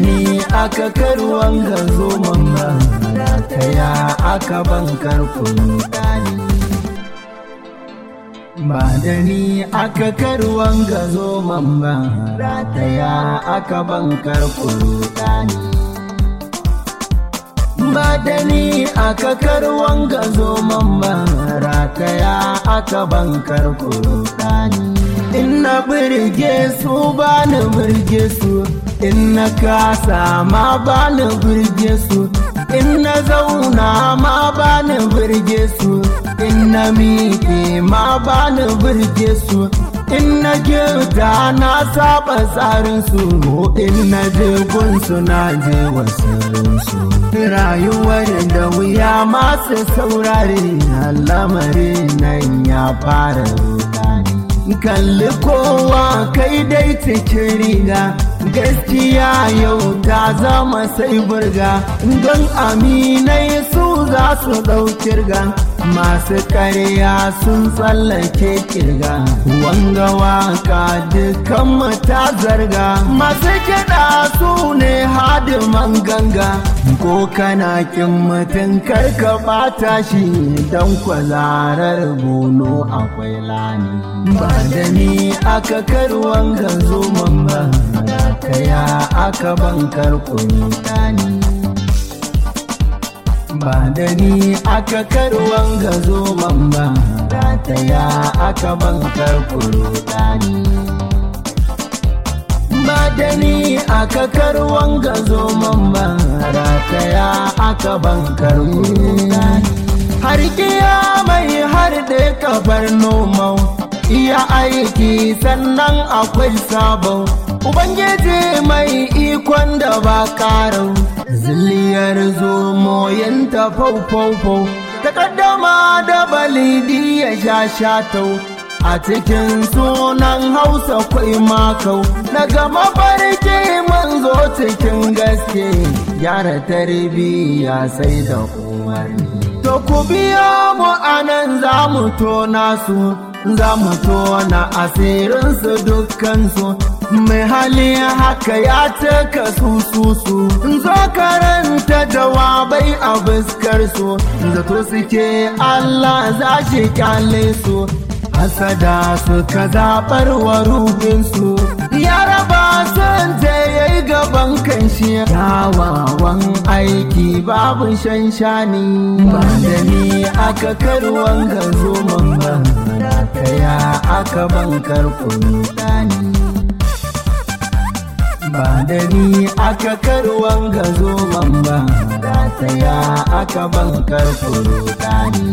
ni aka karuwan gazo mamma rataya aka bankar kudani ba da ni aka karuwan gazo mamma rataya aka bankar kudani ba da ni aka karuwan gazo mamma rataya aka bankar kudani in na birge su ba na birge su in na kasa ma ba na birge su in na zauna ma ba na birge su in na miƙe ma ba na birge su in na kyauta na saba tsarin su in na je gunsu na je wasu rayuwar da wuya masu saurare lamarin nan ya fara rudani kalli kowa kai dai cikin riga gaskiya yau ta zama sai burga don aminai su za su ɗaukirga masu karya sun tsallake kirga wanga waka dukan ta zarga masu kiɗa su ne hadiman ganga ko kana kin mutum karka ɓata shi don kwazarar bono akwai lani ba da ni aka karuwan ganzo ba kaya aka bankar kuni ba da ni aka karuwan gazo ba rataya aka bankar kudani ba da ni aka karuwan gazo ba rataya aka bankar kudani har mai har da kafar nomau iya aiki sannan akwai sabon Ubangiji mai ikon da ba karau, zilliyar zomo yanta fau-fau-fau, takaddama da balidi ya sha shatau. A cikin sunan Hausa kwai makau, daga mafarki mun zo cikin gaske, gyara tarbiyya sai da umarni. To ku biya mu anan za mu tona su, za mu tona asirinsu dukkansu. mai hali haka ya taka su su su zo karanta jawabai a fuskar su zato suke Allah za shi kyale su hasada suka zaɓar wa ruhinsu ya raba sun je ya yi gaban kanshi kyawawan aiki babu shanshani ba da ni aka karuwan gazo man ba kaya aka bankar kudani ba da ni aka karuwan gazo man ba rataya aka bankar kurutani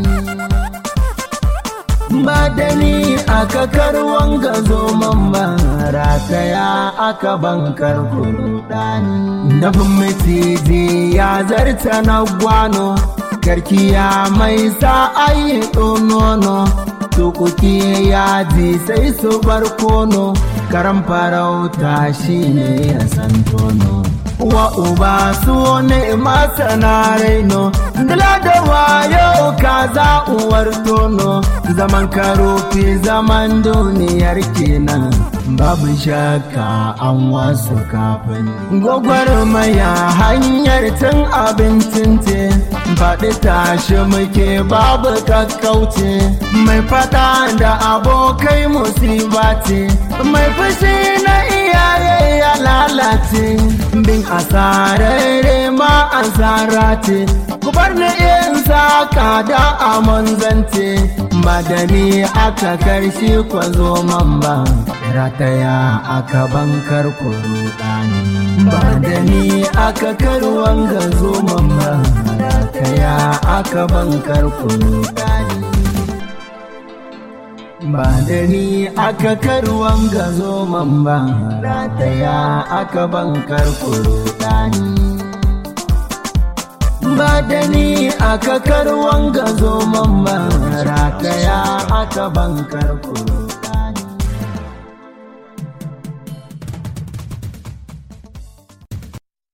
ba da ni aka karuwan gazo man ba rataya aka bankar kurutani dafin maciji ya zarta na gwano karkiya mai sa ayi nono tukuki ya ji sai su bar kono karan farauta shi ne ya san tono wa uba su ne masana raino dala da wayo kaza uwar tono zaman karofi zaman duniyar kenan babu shakka an wasu kafin gwagwarmaya hanyar cin abincin ce faɗi tashi muke babu kakkauce mai fada da abokai musiba ce mai fushi na iyaye ya lalace bin asararre ma asara ce ku bar ni in saka da amon zance madani aka karshe kwazo man ba rataya aka bankar kurudani ba da ni aka karuwan gazo man ba rataya aka bankar kurudani ba da ni aka karuwan gazo man ba rataya aka bankar kurudani ba da ni aka karuwan gazo man ba rataya aka bankar kurudani